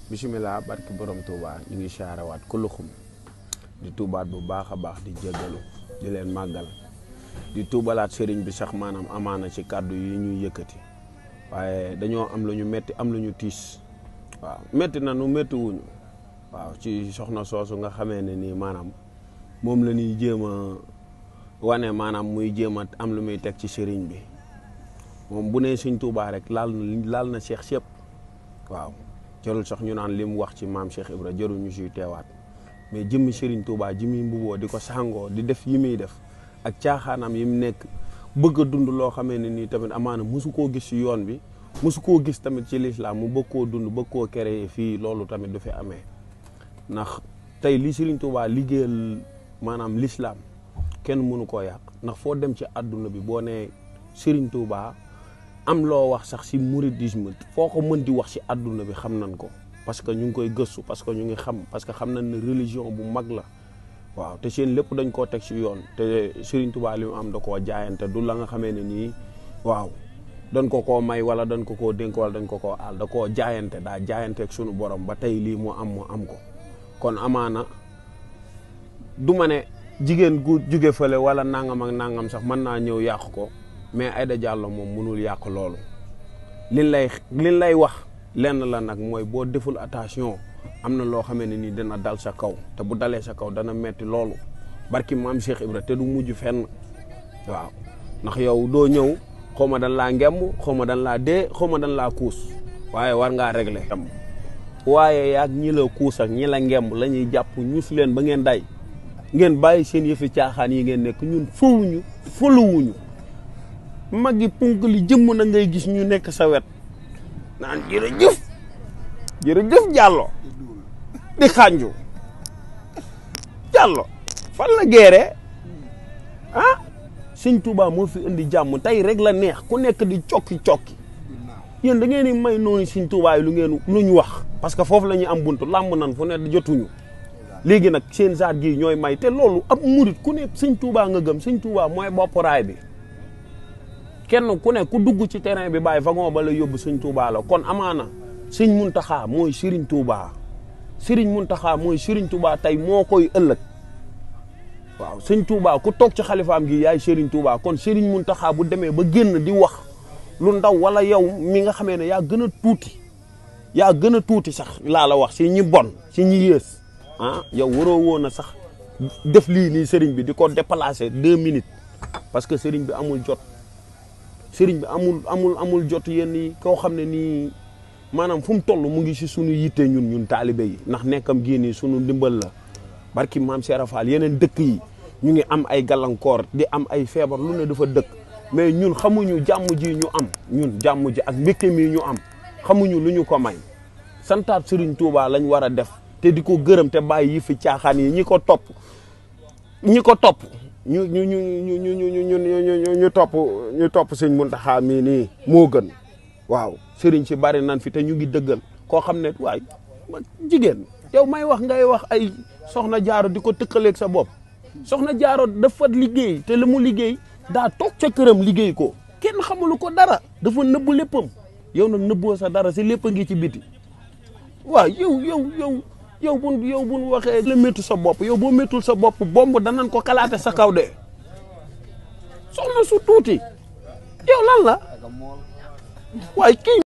bisimilah barki borom Touba ñu ngi saarawaat kuluxum di tuubaat bu baax a baax di jégalu di leen màggal di tuubalaat sëriñ bi sax maanaam amaana ci kàddu yi ñuy yëkkati waaye dañoo am lu ñu metti am lu ñu tiis waaw metti na nu metti wuñu waaw ci soxna soosu nga xamee ne nii maanaam moom la ñuy jéem a wane maanaam muy jéem a am lu muy teg ci sëriñ bi moom bu nee sëñ Tuubaa rek laal na laal na Cheikh sëpp waaw jarul sax ñu naan li mu wax ci maam Cheikh Ibra jarul ñu siy teewaat mais jëmmi sëriñ Tuubaa ji muy mbuboo di ko sàngoo di def yi muy def ak caaxaanam yi mu nekk bëgg a dund loo xamee ne nii tamit amaana mosu koo gis ci yoon bi mosu koo gis tamit ci lislaam mu bëgg koo dund bëgg koo créer fii loolu tamit du fi amee ndax tey li sëriñ Tuubaa liggéeyal maanaam lislaam kenn mënu koo yàq ndax foo dem ci àdduna bi boo nee sëriñ Tuubaa am loo wax sax ci mouridisme foo ko mën di wax ci àdduna bi xam nañ ko parce que ñu ngi koy gëstu parce que ñu ngi xam parce que xam nañ ne religion bu mag la waaw te seen lépp dañ koo teg ci yoon te Serigne Touba li mu am da koo jaayante du la nga xamee ne nii waaw dañ ko koo may wala dañ ko koo dénk wala dañ ko koo aal da koo jaayante daa jaayante ak sunu borom ba tey lii mu am mu am ko kon amaana du ma ne jigéen gu jóge fële wala nangam ak nangam sax mën naa ñëw yàq ko mais Aïda Diallo moom mënul yàq loolu liñ lay liñ lay wax lenn la nag mooy boo deful attention am na loo xamee ne nii dina dal sa kaw te bu dalee sa kaw dana metti loolu barki maam Cheikh Ibra te du mujj fenn waaw ndax yow doo ñëw xaw ma dan laa ngemb xaw ma dan laa dee xaw ma dan laa kuus waaye war ngaa régler waaye yaag ñi la kuus ak ñi la ngemb la ñuy jàpp ñus leen ba ngeen day ngeen bàyyi seen yëfi caaxaan yi ngeen nekk ñun fowuñu foluwuñu mag yi punk li jëmm na ngay gis ñu nekk sa wet naan jërëjëf jërëjëf Diallo di xànju Diallo fan la geeree ah sëñ Touba moo fi indi jàmm tey rek la neex ku nekk di cokki cokki yéen da ngeen di may noonu sëñ Touba yi lu ngeen lu ñu wax parce que foofu la ñuy am buntu làmb nan fu ne jotuñu léegi nag seen zaat gi ñooy may te loolu ab murit ku ne sëñ Touba nga gëm sëñ Touba mooy bopp raay bi kenn ku ne ku dugg ci terrain bi bàyyi wagon ba la yóbbu sëñ Touba la kon amaana sëñ Muntaxa mooy Serigne Touba Serigne Muntaxa mooy Serigne Touba tey moo koy ëllëg waaw sëñ Touba ku toog ci xalifaam gi yaay Serigne Touba kon Serigne Muntaxa bu demee ba génn di wax lu ndaw wala yow mi nga xamee ne yaa gën a tuuti yaa gën a tuuti sax laa la wax si ñi bon si ñi yées ah yow waroo woon a sax def lii nii Serigne bi di ko déplacer deux minutes parce que Serigne bi amul jot. sëriñ bi amul amul amul jot yenn yi koo xam ne nii maanaam fu mu toll mu ngi si sunu yitte ñun ñun taalibe yi ndax nekkam gii nii sunu ndimbal la barki maam Cheikh Fall yeneen dëkk yi ñu ngi am ay gàllankoor di am ay feebar lu ne dafa dëkk mais ñun xamuñu jàmm ji ñu am ñun jàmm ji ak mbégte mi ñu am xamuñu lu ñu ko may santaat sëriñ Touba lañ war a def te di ko gërëm te bàyyi yi fi caaxaan yi ñi ko topp ñi ko topp ñu ñu ñu ñu ñu ñu ñu ñu topp ñu topp sëñ Muntaxa mii nii moo gën waaw sëriñ si bari nan fi te ñu ngi dëggal koo xam ne waay jigéen yow may wax ngay wax ay soxna jaaro di ko tëkkaleeg sa bopp soxna jaaro dafa liggéey te la mu liggéey daa toog ca këram liggéey ko kenn xamulu ko dara dafa nëbbu léppam yow nag nëbboo sa dara si lépp a ngi ci biti waaw yow yow yow yow bu yow bu ñu waxee la méttu sa bopp yow boo méttul sa bopp bomb danañ ko kalaate sa kaw de soxna su tuuti yow lan la waaye kii